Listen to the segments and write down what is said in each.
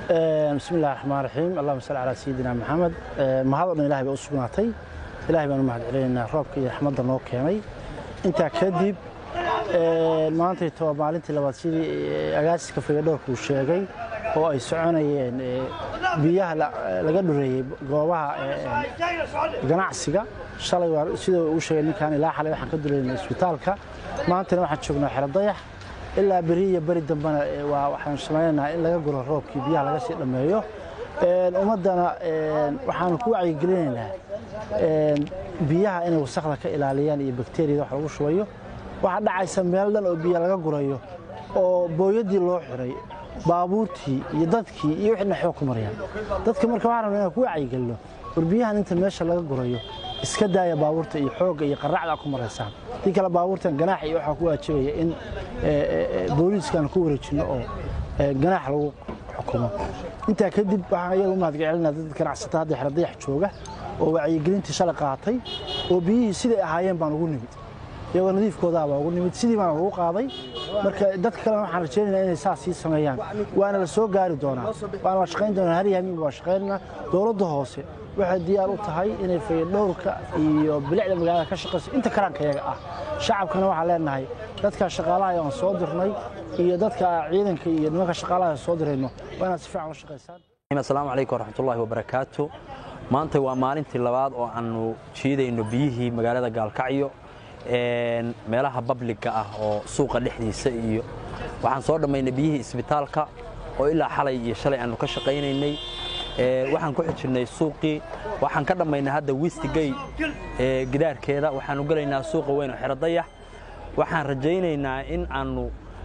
bismi illahi raxmaan raxiim allahuma salli calaa sayidina maxamed mahad o dhan ilahay bay u sugnaatay ilahay baan u mahad celinaynaa roobka iyo raxmadda noo keenay intaa kadib maantayto waa maalintii labaad sidii agaasiska figadhoorka uu sheegay oo ay soconayeen biyaha laga dhureeyey goobaha ganacsiga shalay waa sidoo uu sheegay ninkaan ilaa xalay waxaan ka duleynay isbitaalka maantana waxaan joognaa xero dayax ilaa beri iyo beri dambena waa waxaan samaynaynaa in laga guro roobkii biyaha laga sii dhammeeyo ummaddana waxaanu ku wacyigelinaynaa biyaha inay wasakda ka ilaaliyaan iyo bakteriyada wax lagu shubayo waxaa dhacaysa meel dhan oo biyo laga gurayo oo booyadii loo xiray baabuurtii iyo dadkii iyo wixii dhaxoo ku marayaan dadka marka waxaan rabnaa inaan ku wacyigelino war biyahan inta meesha laga gurayo iska daaya baabuurta iyo xoogga iyo qarracda ku maraysaan dii kale baabuurtan ganaax iyo waxaa ku waajibaya in booliiskaan ku wareejinno oo ganaax lagu xukumo intaa kadib waxaan iyaga u mahadgelinaa dad ganacsata hadda xeradayax jooga oo wacyigelintii shalay qaatay oo biyihii siday ahaayeen baan ugu nimid iyagoo nadiifkoodaabaa ugu nimid sidii baan ugu qaaday marka dadka kalena waxaan rajaynaynaa inay saas sii sameeyaan waana la soo gaari doonaa waana la shaqayn doonaa har yahamiinba waa shaqaynana dowladda hoose waxay diyaar u tahay inay fayadhowrka iyo bilicda magaalada ka shaqayso inta karaankayaga ah shacabkana waxaan leenahay dadka shaqaalaha aan soo dirnay iyo dadka ciidanka iyo nimanka shaqaalaha soo dirayno waa inaad si fiican la shaqaysaan asalaamu calaykum waraxmatullaahi wabarakaatu maanta waa maalintii labaad oo aanu jiidayno biyihii magaalada gaalkacyo meelaha babliga ah oo suuqa dhexdiisa iyo waxaan soo dhammaynay biyihii isbitaalka oo ilaa xalay iyo shalay aanu ka shaqaynaynay waxaan ku xijirnay suuqii waxaan ka dhammaynay hadda wistigay gidaarkeeda waxaanu gelaynaa suuqa weyn oo xerodayax waxaan rajaynaynaa in aanu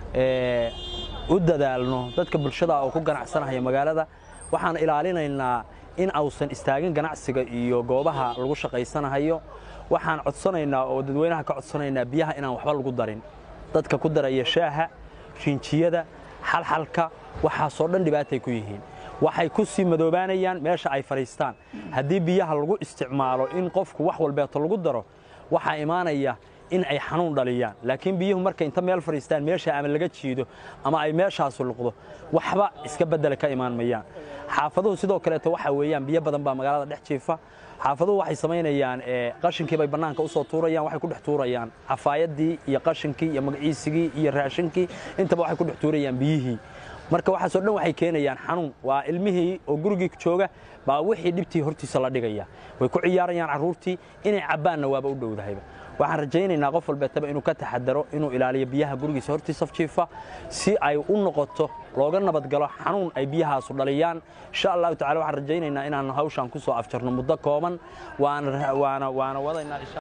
u dadaalno dadka bulshada oo ku ganacsanaya magaalada waxaan ilaalinaynaa in ausan istaagin ganacsiga iyo goobaha lagu shaqaysanahayo waxaan codsanaynaa oo dadweynaha ka codsanaynaa biyaha inaan waxba lagu darin dadka ku daraya shaaha rinjiyada xalxalka waxaasoo dhan dhibaatay ku yihiin waxay ku sii madoobaanayaan meesha ay fadhiistaan haddii biyaha lagu isticmaalo in qofku wax walbeeto lagu daro waxaa imaanaya in ay xanuun dhaliyaan laakiin biyuhu markay inta meel fadhiistaan meesha ama laga jiido ama ay meeshaasu luqdo waxba iska beddela ka imaan mayaan xaafaduhu sidoo kaleeto waxaa weeyaan biyo badan baa magaalada dhex jiifa xaafaduhu waxay samaynayaan qashinkii bay bannaanka u soo tuurayaan waxay ku dhex tuurayaan cafaayadii iyo qashinkii iyo magaciisigii iyo raashinkii intaba waxay ku dhex tuurayaan biyihii marka waxaasoo dhan waxay keenayaan xanuun waa ilmihii oo gurigii jooga baa wixii dhibtii hortiisa la dhigaya way ku ciyaarayaan carruurtii inay cabbaanna waaba u dhowdahayba waxaan rajaynaynaa qof walbeetaba inuu ka taxadaro inuu ilaaliyo biyaha gurigiisa hortiisa jiifa si ay u noqoto looga nabadgalo xanuun ay biyahaasu dhaliyaan insha allahu tacala waxaan rajaynaynaa inaan hawshaan ku soo afjarno muddo kooban waana waana waana wadaynaa